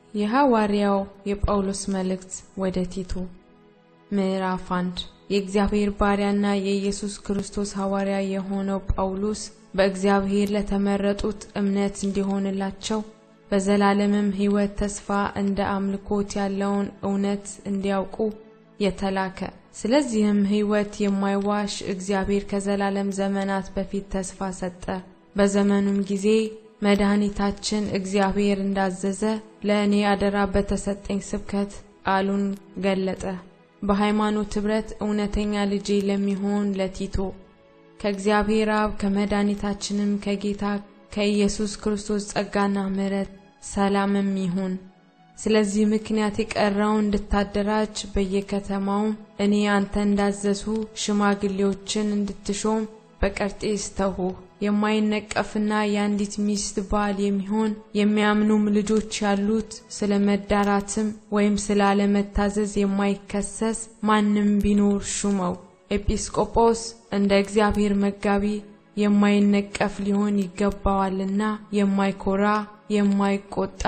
የሐዋርያው የጳውሎስ መልእክት ወደ ቲቶ ምዕራፍ አንድ የእግዚአብሔር ባሪያና የኢየሱስ ክርስቶስ ሐዋርያ የሆነው ጳውሎስ በእግዚአብሔር ለተመረጡት እምነት እንዲሆንላቸው በዘላለምም ሕይወት ተስፋ እንደ አምልኮት ያለውን እውነት እንዲያውቁ የተላከ ስለዚህም ሕይወት የማይዋሽ እግዚአብሔር ከዘላለም ዘመናት በፊት ተስፋ ሰጠ። በዘመኑም ጊዜ መድኃኒታችን እግዚአብሔር እንዳዘዘ ለእኔ አደራ በተሰጠኝ ስብከት ቃሉን ገለጠ። በሃይማኖት ኅብረት እውነተኛ ልጄ ለሚሆን ለቲቶ ከእግዚአብሔር አብ ከመድኃኒታችንም ከጌታ ከኢየሱስ ክርስቶስ ጸጋና ምሕረት ሰላምም ይሁን። ስለዚህ ምክንያት የቀረውን እንድታደራጅ በየከተማውም እኔ አንተ እንዳዘዝሁ ሽማግሌዎችን እንድትሾም በቀርጤስ ተውሁ። የማይነቀፍና የአንዲት ሚስት ባል የሚሆን የሚያምኑም ልጆች ያሉት ስለ መዳራትም ወይም ስለ አለመታዘዝ የማይከሰስ ማንም ቢኖር ሹመው። ኤጲስቆጶስ እንደ እግዚአብሔር መጋቢ የማይነቀፍ ሊሆን ይገባዋልና የማይኮራ፣ የማይቆጣ፣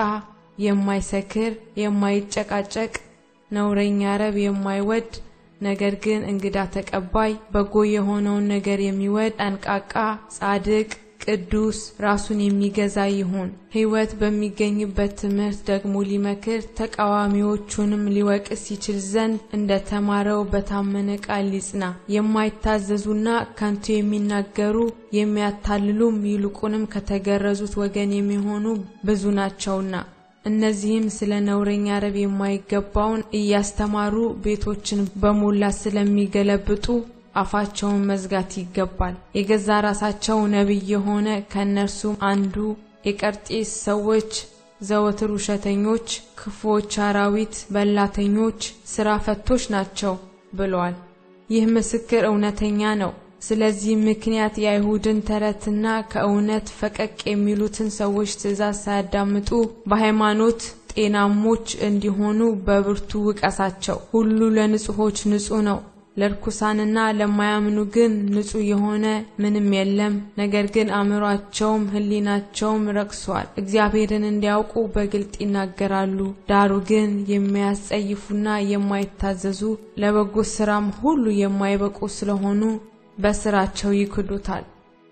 የማይሰክር፣ የማይጨቃጨቅ፣ ነውረኛ ረብ የማይወድ ነገር ግን እንግዳ ተቀባይ፣ በጎ የሆነውን ነገር የሚወድ፣ ጠንቃቃ፣ ጻድቅ፣ ቅዱስ፣ ራሱን የሚገዛ ይሁን። ሕይወት በሚገኝበት ትምህርት ደግሞ ሊመክር ተቃዋሚዎቹንም ሊወቅስ ይችል ዘንድ እንደ ተማረው በታመነ ቃል ሊጽና። የማይታዘዙና ከንቱ የሚናገሩ የሚያታልሉም ይልቁንም ከተገረዙት ወገን የሚሆኑ ብዙ ናቸውና እነዚህም ስለ ነውረኛ ረብ የማይገባውን እያስተማሩ ቤቶችን በሞላ ስለሚገለብጡ አፋቸውን መዝጋት ይገባል። የገዛ ራሳቸው ነቢይ የሆነ ከእነርሱም አንዱ የቀርጤስ ሰዎች ዘወትር ውሸተኞች፣ ክፉዎች፣ አራዊት በላተኞች፣ ስራ ፈቶች ናቸው ብሏል። ይህ ምስክር እውነተኛ ነው። ስለዚህ ምክንያት የአይሁድን ተረትና ከእውነት ፈቀቅ የሚሉትን ሰዎች ትእዛዝ ሳያዳምጡ በሃይማኖት ጤናሞች እንዲሆኑ በብርቱ ውቀሳቸው። ሁሉ ለንጹሖች ንጹሕ ነው፣ ለርኩሳንና ለማያምኑ ግን ንጹሕ የሆነ ምንም የለም። ነገር ግን አእምሯቸውም ሕሊናቸውም ረክሷል። እግዚአብሔርን እንዲያውቁ በግልጥ ይናገራሉ። ዳሩ ግን የሚያስጸይፉና የማይታዘዙ ለበጎ ሥራም ሁሉ የማይበቁ ስለሆኑ በስራቸው ይክዱታል።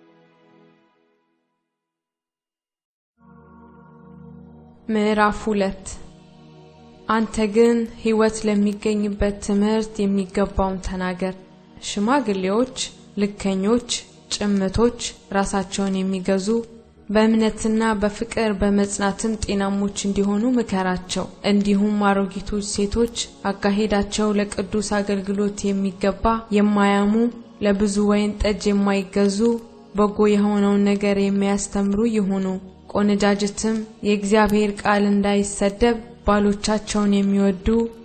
ምዕራፍ ሁለት አንተ ግን ሕይወት ለሚገኝበት ትምህርት የሚገባውን ተናገር። ሽማግሌዎች ልከኞች፣ ጭምቶች፣ ራሳቸውን የሚገዙ በእምነትና በፍቅር በመጽናትም ጤናሞች እንዲሆኑ ምከራቸው። እንዲሁም አሮጊቶች ሴቶች አካሄዳቸው ለቅዱስ አገልግሎት የሚገባ የማያሙ ለብዙ ወይን ጠጅ የማይገዙ በጎ የሆነውን ነገር የሚያስተምሩ ይሁኑ። ቆነጃጅትም የእግዚአብሔር ቃል እንዳይሰደብ ባሎቻቸውን የሚወዱ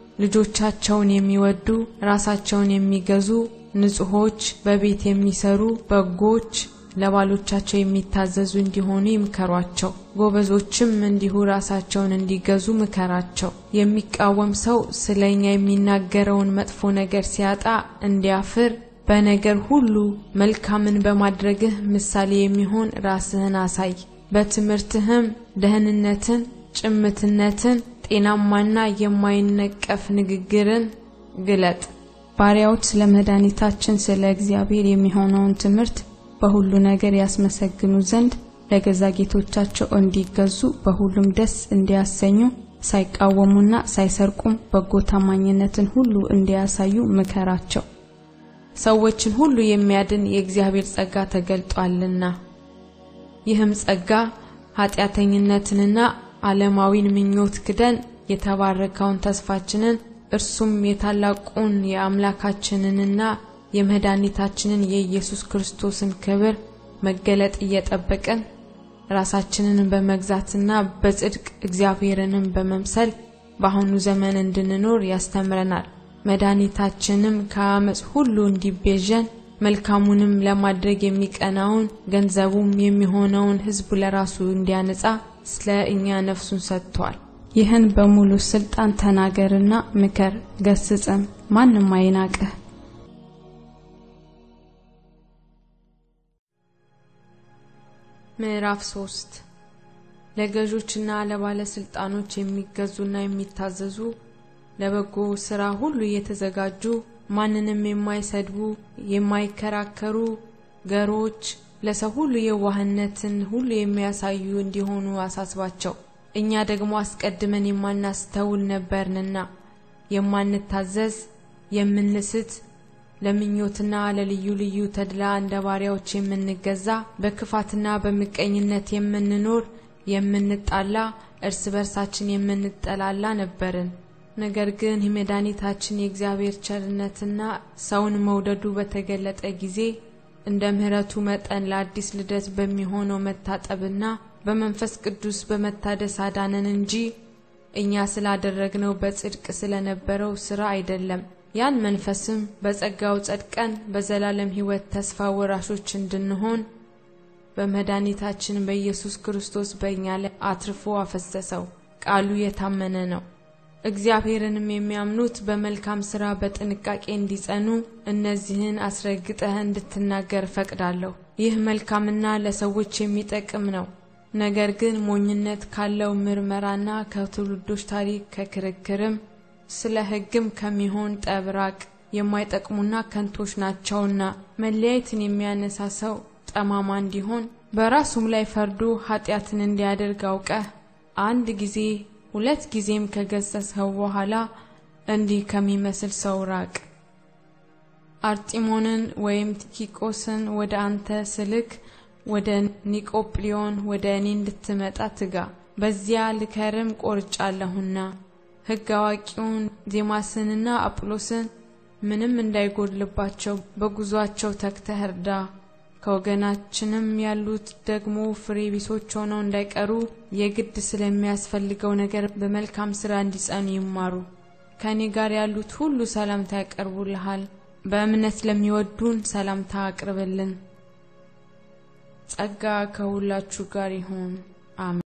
ልጆቻቸውን የሚወዱ ራሳቸውን የሚገዙ ንጹሖች፣ በቤት የሚሰሩ በጎች፣ ለባሎቻቸው የሚታዘዙ እንዲሆኑ ይምከሯቸው። ጎበዞችም እንዲሁ ራሳቸውን እንዲገዙ ምከራቸው። የሚቃወም ሰው ስለ እኛ የሚናገረውን መጥፎ ነገር ሲያጣ እንዲያፍር በነገር ሁሉ መልካምን በማድረግህ ምሳሌ የሚሆን ራስህን አሳይ። በትምህርትህም ደህንነትን፣ ጭምትነትን፣ ጤናማና የማይነቀፍ ንግግርን ግለጥ። ባሪያዎች ስለ መድኃኒታችን ስለ እግዚአብሔር የሚሆነውን ትምህርት በሁሉ ነገር ያስመሰግኑ ዘንድ ለገዛ ጌቶቻቸው እንዲገዙ በሁሉም ደስ እንዲያሰኙ ሳይቃወሙና ሳይሰርቁም በጎ ታማኝነትን ሁሉ እንዲያሳዩ ምከራቸው። ሰዎችን ሁሉ የሚያድን የእግዚአብሔር ጸጋ ተገልጧልና ይህም ጸጋ ኃጢአተኝነትንና ዓለማዊን ምኞት ክደን የተባረከውን ተስፋችንን እርሱም የታላቁን የአምላካችንንና የመድኃኒታችንን የኢየሱስ ክርስቶስን ክብር መገለጥ እየጠበቅን ራሳችንን በመግዛትና በጽድቅ እግዚአብሔርንም በመምሰል በአሁኑ ዘመን እንድንኖር ያስተምረናል። መድኃኒታችንም ከአመፅ ሁሉ እንዲቤዠን መልካሙንም ለማድረግ የሚቀናውን ገንዘቡም የሚሆነውን ሕዝቡ ለራሱ እንዲያነጻ ስለ እኛ ነፍሱን ሰጥቷል። ይህን በሙሉ ስልጣን ተናገርና ምከር፣ ገስጽም፣ ማንም አይናቅህ። ምዕራፍ ሶስት ለገዦችና ለባለስልጣኖች የሚገዙና የሚታዘዙ ለበጎ ስራ ሁሉ የተዘጋጁ ማንንም የማይሰድቡ የማይከራከሩ ገሮች ለሰው ሁሉ የዋህነትን ሁሉ የሚያሳዩ እንዲሆኑ አሳስባቸው። እኛ ደግሞ አስቀድመን የማናስተውል ነበርንና የማንታዘዝ፣ የምንስት፣ ለምኞትና ለልዩ ልዩ ተድላ እንደ ባሪያዎች የምንገዛ፣ በክፋትና በምቀኝነት የምንኖር፣ የምንጣላ፣ እርስ በርሳችን የምንጠላላ ነበርን። ነገር ግን የመድኃኒታችን የእግዚአብሔር ቸርነትና ሰውን መውደዱ በተገለጠ ጊዜ እንደ ምሕረቱ መጠን ለአዲስ ልደት በሚሆነው መታጠብና በመንፈስ ቅዱስ በመታደስ አዳነን እንጂ እኛ ስላደረግነው በጽድቅ ስለነበረው ሥራ አይደለም። ያን መንፈስም በጸጋው ጸድቀን በዘላለም ሕይወት ተስፋ ወራሾች እንድንሆን በመድኃኒታችን በኢየሱስ ክርስቶስ በእኛ ላይ አትርፎ አፈሰሰው። ቃሉ የታመነ ነው። እግዚአብሔርንም የሚያምኑት በመልካም ሥራ በጥንቃቄ እንዲጸኑ እነዚህን አስረግጠህ እንድትናገር ፈቅዳለሁ። ይህ መልካምና ለሰዎች የሚጠቅም ነው። ነገር ግን ሞኝነት ካለው ምርመራና ከትውልዶች ታሪክ ከክርክርም ስለ ሕግም ከሚሆን ጠብ ራቅ። የማይጠቅሙና ከንቶች ናቸውና መለያየትን የሚያነሳ ሰው ጠማማ እንዲሆን በራሱም ላይ ፈርዶ ኃጢአትን እንዲያደርግ አውቀህ አንድ ጊዜ ሁለት ጊዜም ከገሰስኸው በኋላ እንዲህ ከሚመስል ሰው ራቅ። አርጢሞንን ወይም ቲኪቆስን ወደ አንተ ስልክ ወደ ኒቆጵሊዮን ወደ እኔ እንድትመጣ ትጋ። በዚያ ልከርም ቆርጫለሁና ሕግ አዋቂውን ዜማስንና አጵሎስን ምንም እንዳይጎድልባቸው በጉዟቸው ተግተህ እርዳ። ከወገናችንም ያሉት ደግሞ ፍሬ ቢሶች ሆነው እንዳይቀሩ የግድ ስለሚያስፈልገው ነገር በመልካም ሥራ እንዲጸኑ ይማሩ። ከእኔ ጋር ያሉት ሁሉ ሰላምታ ያቀርቡልሃል። በእምነት ለሚወዱን ሰላምታ አቅርብልን። ጸጋ ከሁላችሁ ጋር ይሁን። አሜን።